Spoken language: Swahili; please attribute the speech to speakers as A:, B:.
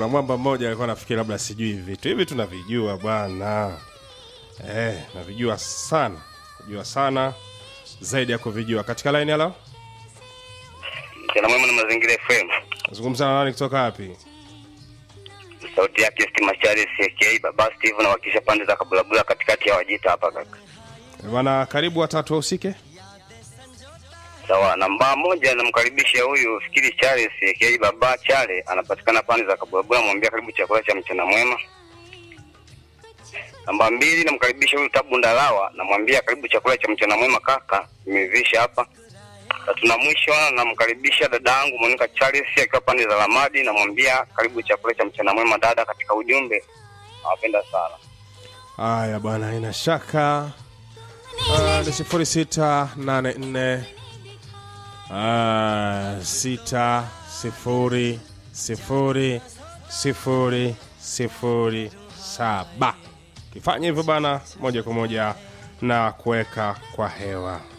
A: kuna mwamba mmoja alikuwa nafikiri labda sijui hivi vitu hivi tunavijua bwana eh, navijua sana najua sana zaidi ya kuvijua katika laini halo
B: Mchana mwema na mazingira FM.
A: zungumza na nani kutoka wapi
B: Sauti yake Stima Charles aka Baba Steve na wakisha pande za Kabulabula katikati ya Wajita hapa kaka.
A: bwana karibu watatu wahusike
B: Sawa, namba moja namkaribisha huyu Fikiri Charles aka Baba Chale anapatikana pande za Kabulabula, mwambia karibu chakula cha mchana mwema. Namba mbili namkaribisha huyu Tabu Ndalawa, namwambia karibu chakula cha mchana mwema kaka, nimevisha hapa. Tatu na mwisho namkaribisha dada yangu Monica Charles akiwa pande za Lamadi, namwambia karibu chakula cha mchana mwema dada, katika ujumbe nawapenda sana.
A: haya bwana haina shaka Ah, ni sifuri sita nane nne Ah, sita sifuri sifuri sifuri sifuri saba kifanya hivyo bana moja kwa moja na kuweka kwa hewa